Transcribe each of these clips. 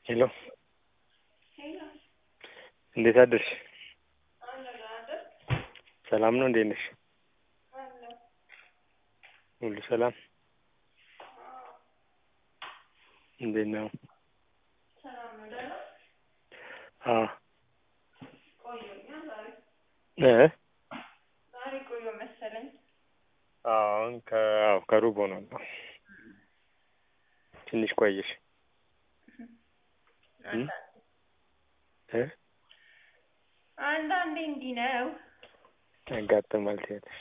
ሄሎ እንዴት አደርሽ? ሰላም ነው? እንዴት ነሽ? ሁሉ ሰላም? እንዴት ነው? አዎ እ ዛሬ ቆየ መሰለኝ። አሁን ከአዎ ከሩብ ሆኗል። ትንሽ ቆየሽ እ እ አንዳንዴ እንዲህ ነው። ያጋጥማል ትያለሽ።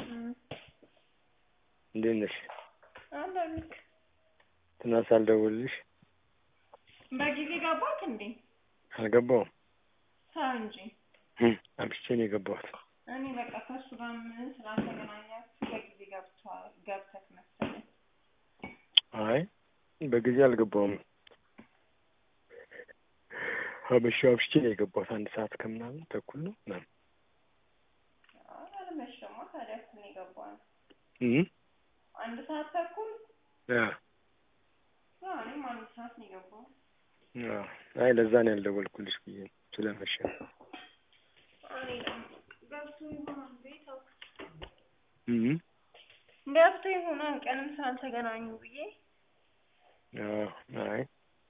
እንዴት ነሽ? አንዳንድ ትናንት ሳልደውልልሽ በጊዜ ገባክ እንዴ? አልገባሁም። ተው እንጂ እ አምሽቼ ነው የገባሁት። እኔ በቃ ከእሱ ጋር ምን ስላልተገናኛችሁ በጊዜ ገብቷል ገብተክ መሰለኝ። አይ በጊዜ አልገባሁም። አመሻ አምሽቼ ነው የገባሁት። አንድ ሰዓት ከምናምን ተኩል ነው ምናምን አይ አልመሸማ። ታዲያ እኮ ነው የገባነው። እ አንድ ሰዓት ተኩል አ አዎ፣ እኔም አንድ ሰዓት ነው የገባሁት። አዎ አይ ለዛ ነው ያልደወልኩልሽ ብዬ ነው ስለመሸ ነው። እኔ ደግሞ ገብቶ ይሆናል ብዬ ተውኩት። እ ገብቶ ይሆናል ቀንም ስላልተገናኙ ብዬ አዎ አይ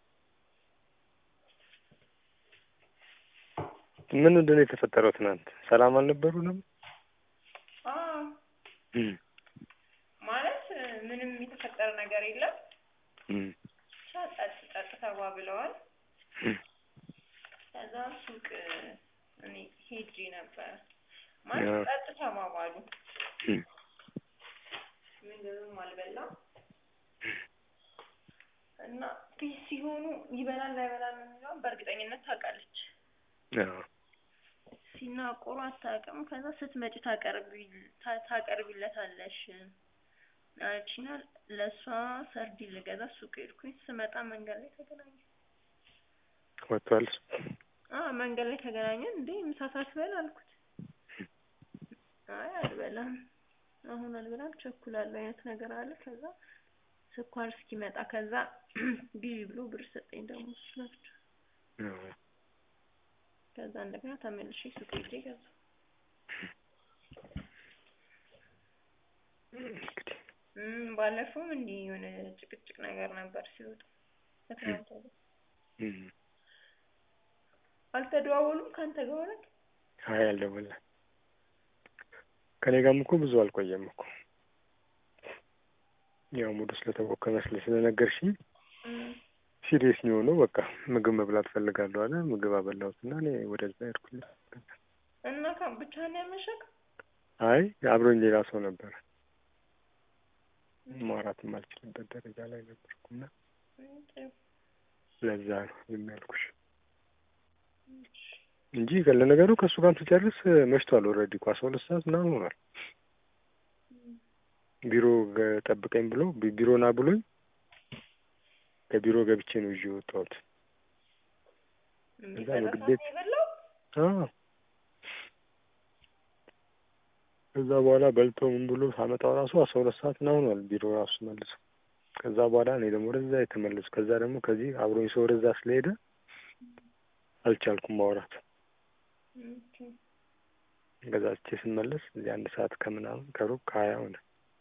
ምን ምንድን ነው የተፈጠረው ትናንት? ሰላም አልነበሩንም? አዎ እ ማለት ምንም የተፈጠረ ነገር የለም። እ ብቻ ጠጥ ጠጥ ተባብለዋል። እ ከዛ ሱቅ እኔ ሄጄ ነበረ ማለት ጠጥ ተባባሉ። እ ምግብም አልበላም እና ፒስ ሲሆኑ ይበላል አይበላም የሚለውን በእርግጠኝነት ታውቃለች። አዎ ሲናቆሩ አታውቅም። ከዛ ስትመጪ ታቀርቢ ታ- ታቀርቢለታለሽ አለችና ለእሷ ሰርዲን ልገዛ ሱቅ ሄድኩኝ። ስመጣ መንገድ ላይ ተገናኘን። ወጥቷል። አዎ መንገድ ላይ ተገናኘን። እንዴ ምሳ ሳትበላ አልኩት። አይ አልበላም፣ አሁን አልበላም ቸኩላለሁ አይነት ነገር አለ። ከዛ ስኳር እስኪመጣ ከዛ ግዢ ብሎ ብር ሰጠኝ ደግሞ እሱ ለብቻ። አዎ ከዛ እንደገና ተመልሼ ሱቅ ሄጄ ገዛሁ። እንግዲህ እም ባለፈውም እንዲህ የሆነ ጭቅጭቅ ነገር ነበር ሲወጡ ከትናንት ወዲያ። እ አልተደዋወሉም ከአንተ ጋር ሆነክ? አይ አልደወለም። ከኔ ጋርም እኮ ብዙ አልቆየም እኮ ያው ሙሉ ስለተቦከ መስለሽ ስለነገርሽኝ እም ሲሪየስ ነው የሆነው። በቃ ምግብ መብላት ፈልጋለሁ አለ። ምግብ አበላሁትና እኔ ወደዛ ሄድኩኝ። እና ካ ብቻህን ያመሸክ? አይ አብሮኝ ሌላ ሰው ነበረ። ማውራት የማልችልበት ደረጃ ላይ ነበርኩና እም ጥሩ ለዛ ነው ዝም ያልኩሽ እንጂ ለነገሩ ከእሱ ጋርም ስጨርስ መሽቷል። ኦልሬዲ እኮ አስራ ሁለት ሰዓት ምናምን ሆኗል። ቢሮ ገ- ጠብቀኝ ብሎ ቢ- ቢሮ ና ብሎኝ ከቢሮ ገብቼ ነው ይዤ የወጣሁት። እንዴ እዛ በዛ ምግብ ሰዓት ቤት ነው የበላው? አዎ ከዛ በኋላ በልቶ ምን ብሎ ሳመጣው ራሱ አስራ ሁለት ሰዓት ምናምን ሆኗል ቢሮ ራሱ መልሶ። ከዛ በኋላ እኔ ደግሞ ወደዛ የተመለሱ ከዛ ደግሞ ከዚህ አብሮኝ ሰው ወደዛ ስለሄደ አልቻልኩም ማውራት። ኦኬ ገዛዝቼ ስመለስ እዚህ አንድ ሰዓት ከምናምን ከሩብ ከሀያ ሆነ።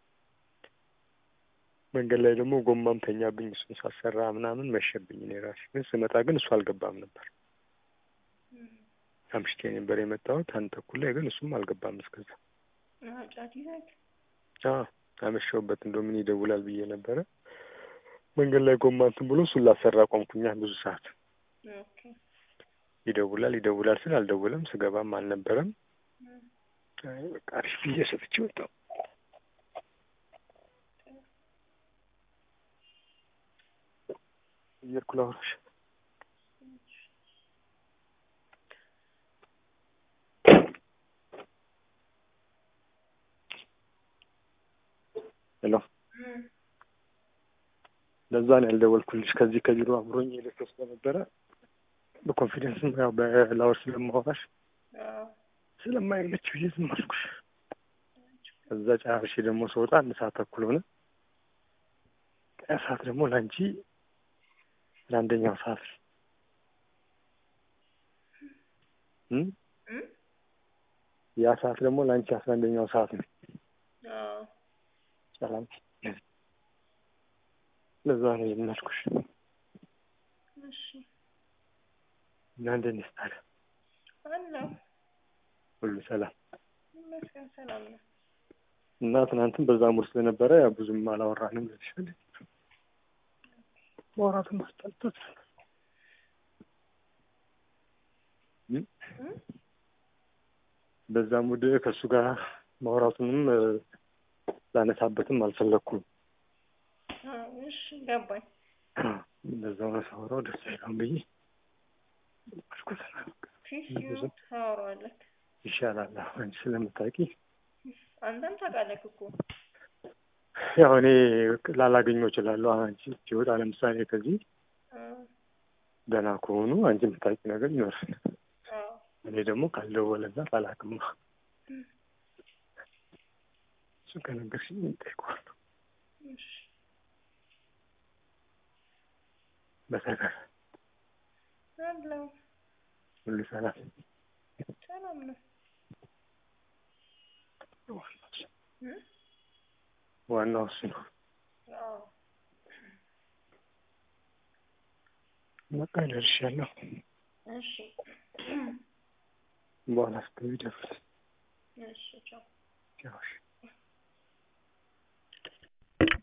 መንገድ ላይ ደግሞ ጎማም ተኛብኝ። እሱን ሳሰራ ምናምን መሸብኝ። እኔ ራሴ ግን ስመጣ ግን እሱ አልገባም ነበር። እም አምሽቼ ነበር የመጣሁት አንድ ተኩል ላይ ግን እሱም አልገባም እስከዛ። አዎ ጫት ይዘክ? አዎ አመሸሁበት። እንደው ምን ይደውላል ብዬ ነበረ። መንገድ ላይ ጎማ እንትን ብሎ እሱን ላሰራ ቆምኩኛ ብዙ ሰዓት። ኦኬ ይደውላል ይደውላል ስል አልደወለም። ስገባም አልነበረም። እም አይ በቃ አሪፍ ብዬ ሰጥቼ ወጣሁ። እየሄድኩ ላውራሽ። ሄሎ እም ለዛ ነው ያልደወልኩልሽ። ከዚህ ከቢሮ አብሮኝ የሄደ ሰው ስለነበረ በኮንፊደንስም ያው በላወር ስለማወራሽ አዎ ስለማይመች ብዬ ዝም አልኩሽ። ከዛ ጨራርሼ ደግሞ ስወጣ አንድ ሰዓት ተኩል ሆነ። ያ ሰዓት ደግሞ ለአንቺ ለአንደኛው ሰዓት እም? እም? ያ ሰዓት ደግሞ ለአንቺ አስራ አንደኛው ሰዓት ነው። አዎ ሰላም ለዛ ነው የምናልኩሽ። እሺ እና እንዴት ነሽ ታዲያ? አለሁ ሁሉ ሰላም? ይመስገን ሰላም ነው። እና ትናንትም በዛ ሙር ስለነበረ ያው ብዙም አላወራንም ልልሻለሁ። ማውራቱን ማስጠልቶት እም? በዛ ሙድ ከእሱ ጋር ማውራቱንም እ፣ ላነሳበትም አልፈለግኩም። አዎ እሺ ገባኝ። እንደዛ ሆነ ሳወራው ደስ አይለውም ብዬ አልኩት። ፊት ሲሆን ታወራዋለህ። ይሻላል አሁን አንቺ ስለምታውቂ አንተም ታውቃለህ እኮ ያው እኔ ላላገኘው እችላለሁ። አንቺ ሲወጣ ለምሳሌ ከዚህ አዎ ደህና ከሆኑ አንቺ የምታውቂ ነገር ይኖራል። አዎ እኔ ደግሞ ካልደወለና አላውቅም። እሱን ከነገርሽኝ እጠይቀዋለሁ። እሺ በተረፈ አለሁ ሁሉ ሰላም ሰላም ነው። እም? ዋናው እሱ ነው። አዎ በቃ ደርሻለሁ። እሺ በኋላ ስትገቢ ደውል። እሺ ቻው። ያው እሺ